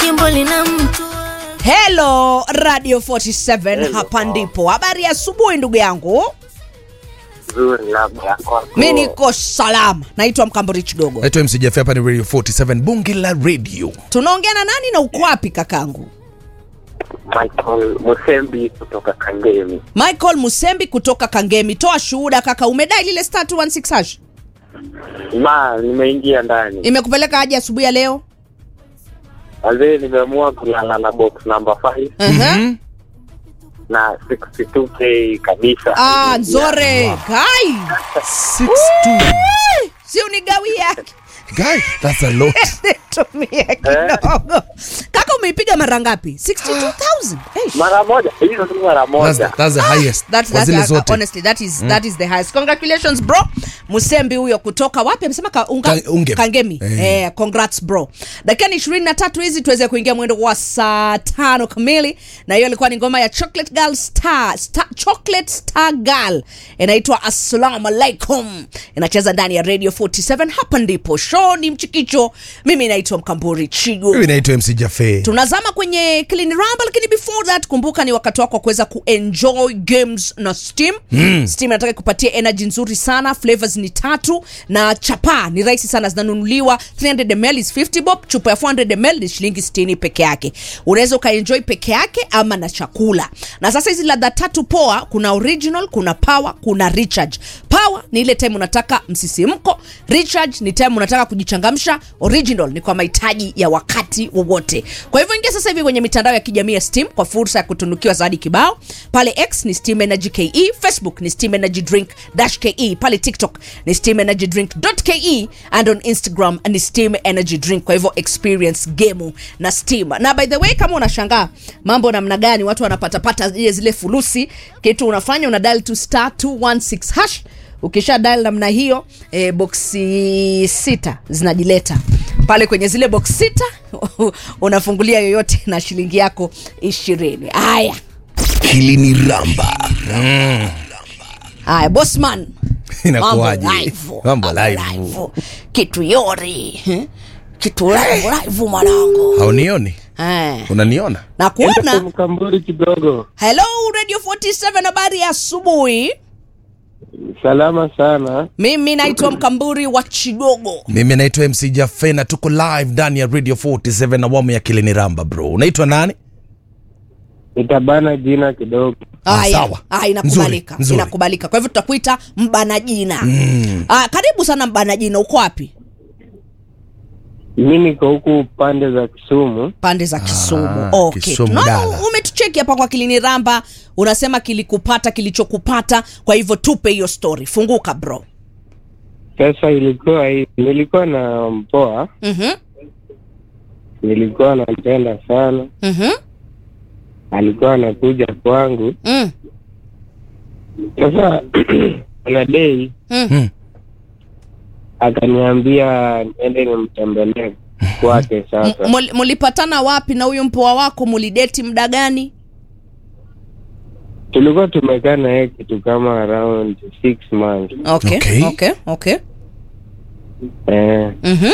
jimbo lina mtu Hello Radio 47 hapa ndipo. Habari ya asubuhi ndugu yangu. Nzuri labda kwako. Mi niko salama. Naitwa Mkambori Chigogo. naitwa MC Jaffe, hapa ni Radio 47 bunge la radio. Tunaongea na nani na uko wapi kakangu? Michael Musembi kutoka Kangemi. Michael Musembi kutoka Kangemi. Toa shuhuda kaka, umedai lile star 216 hash. Ma, nimeingia ndani. Imekupeleka aje asubuhi ya leo? Wazee nimeamua kulala na box number 5 Uh-huh. na 62k kabisa. Ah, nzore. Kai. 62. Si unigawia. Guy, that's a lot. Tumia kidogo. Kaka umeipiga mara ngapi? 62,000. Hey. Mara moja, hizo tu mara That's moja. the, that's the highest. That's, Kwa that's, zile uh, zote. honestly that is that is the highest. Congratulations bro. Musembi huyo kutoka wapi? Amesema ka, unga, Ka- Unge. Kangemi. Eh. Eh. congrats bro. Dakika ni 23 hizi tuweze kuingia mwendo wa saa tano kamili na hiyo ilikuwa ni ngoma ya Chocolate Girl Star, Star Chocolate Star Girl. Inaitwa Assalamu alaikum. Inacheza ndani ya Radio 47 hapa ndipo. Show ni mchikicho. Mimi naitwa Mkamburi Chigo. Mimi naitwa MC Jaffe. tunazama kwenye Clean Rumble, lakini before that kumbuka ni wakati wako wa kuweza kuenjoy games na Steam. Mm. Steam inataka kupatia energy nzuri sana, flavors ni tatu na chapa ni rahisi sana, zinanunuliwa 300 ml is 50 bob, chupa ya 400 ml ni shilingi 60 peke yake. Unaweza ukaenjoy peke yake ama na chakula. Na sasa hizi ladha tatu poa, kuna original, kuna power, kuna recharge. Power ni ile time unataka msisimko, recharge ni time unataka kujichangamsha, original ni kwa mahitaji ya wakati wowote. Kwa hivyo ingia sasa hivi kwenye mitandao ya kijamii ya Steam kwa fursa ya kutunukiwa zawadi kibao. Pale X ni Steam Energy KE, Facebook ni Steam Energy Drink dash KE, pale TikTok ni Steam Energy Drink dot KE and on Instagram ni Steam Energy Drink. Kwa hivyo experience game na Steam. Na by the way, kama unashangaa mambo namna gani watu wanapatapata zile zile fulusi, kitu unafanya una dial to star 216 hash ukisha dial namna hiyo e, boksi sita zinajileta pale kwenye zile box sita unafungulia yoyote na shilingi yako ishirini haya Hili ni Ramba. haya bosman Inakuwaje? Mambo live. Mambo live. live. kitu yori eh? kitu live live mwanangu Haunioni? Eh, Unaniona? na kuona Mkamburi kidogo. hello radio 47 habari ya asubuhi Salama sana. mimi naitwa mkamburi wa chigogo Mimi naitwa MC Jaffe na tuko live ndani ya Radio 47 awamu ya Kilini Ramba bro. Unaitwa nani? Nitabana jina kidogo. Ah, Haya, sawa. ah, inakubalika Nzuri, nzuri. inakubalika kwa hivyo tutakuita mbana jina mm. ah, karibu sana mbana jina uko wapi Mimi niko huku pande za Kisumu. pande za kisumu Ah, okay. Kisumu Tunaona dala. umetucheki hapa kwa kilini ramba unasema kilikupata kilichokupata kwa hivyo tupe hiyo story funguka bro Sasa ilikuwa hii, nilikuwa na mpoa, mm-hmm. nilikuwa nampenda sana. Mm-hmm. Alikuwa anakuja kwangu. Mm. Sasa kuna day Mm. Mm. akaniambia niende nimtembelee kwake. Sasa Mul- mulipatana wapi na huyu mpoa wako mulideti muda gani tulikuwa tumekaa na yeye kitu kama around six months. okay Okay. okay okay Eh, mm-hmm.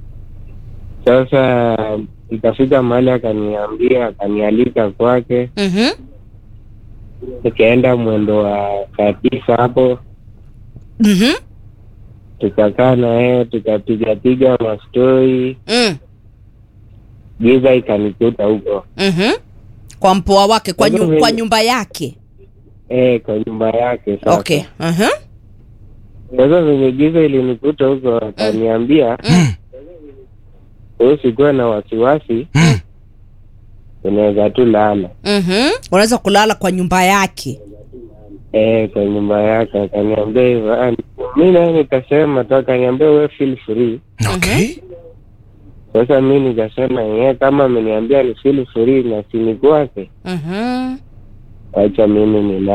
sasa ikafika mahali akaniambia, akanialika kwake, Mm-hmm. nikaenda mwendo wa saa tisa hapo, Mm-hmm. tukakaa na yeye tukapigapiga mastori, Mm. giza ikanikuta huko Mm-hmm. kwa mpoa wake kwa, nyu, Wewe- kwa nyumba yake eh, kwa nyumba yake. Sasa okay uh-huh. sasa venye giza ilinikuta huko, akaniambia Mm. wewe usikuwe na wasiwasi, Mm. unaweza tu lala Mm-hmm. unaweza kulala kwa nyumba yake eh, kwa nyumba yake. Akaniambia hivyo, Ah, mi naye nikasema tu, akaniambia we feel free. Okay. Sasa mi nikasema yeye kama ameniambia ni feel free na sini kwake, mm-hmm. wacha mimi nilale.